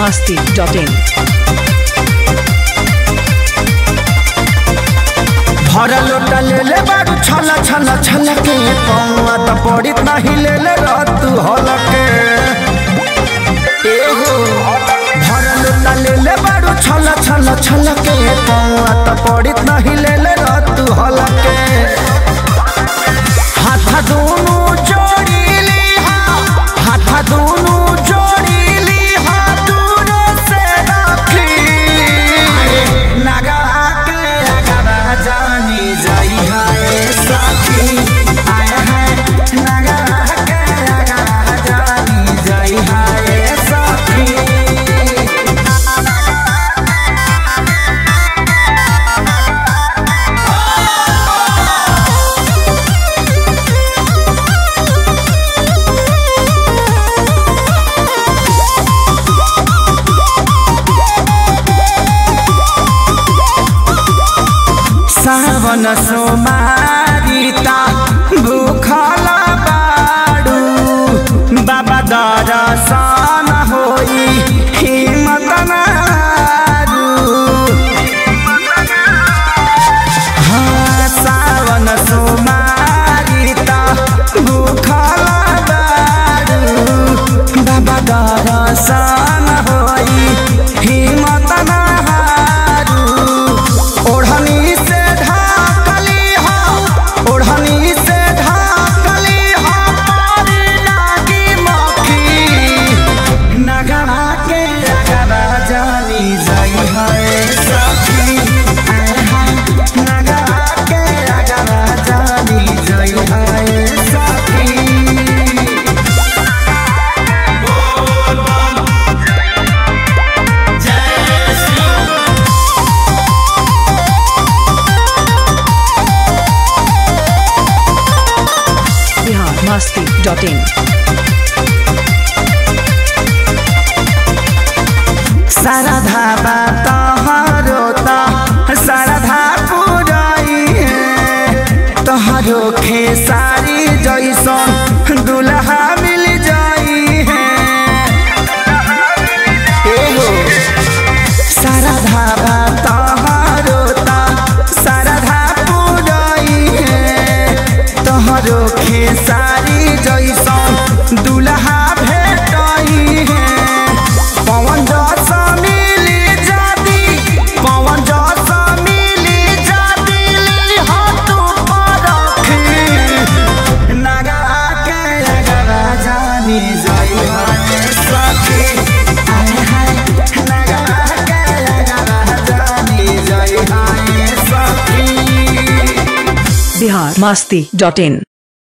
masti.in. भरा लोटा ले ले बारू छला छला छला के पौआ त पड़ित नाही ले ले रात हलके ए हो भरा लोटा ले ले बारू छला छला छला के पौआ त पड़ित नाही ले ले रात हलके हाथ दोनों जोड़ी ली हा हाथ दोनों जोड़ी ली हा दूर से राखी नगा के अगरा जानी जाई है साथी आए हैं नगा के अगरा जानी जाई है साथी सावन सोमारिता भूखल बाडू बाबा दरसन होई हिम्मत मारू हाँ सावन सोमारिता भूखल बाडू बाबा दरसन होई हिम्मत मारू ओढ़नी से ढाकली हो ओढ़नी से ढाकली हो पारी लागी मक्खी नगरा के अगरा जानी जाई है सखी आय हाय नगरा के अगरा जानी जाई है सखी Bihar masti.in. सरधा तहरो त सरधा पुराई है तहरो खेसारी जैसन दुल्हा मिल जाई है एहो सरधा तहरो त सरधा पुराई है तहरो खेसारी जैसन दुल्हा भेटाई है पवन जस मिली जाती पवन जस मिली जाती हो तू परखी नगा के अगरा जानी जाई है सखी आय हाय नगा के अगरा जानी जाई है सखी Bihar masti.in.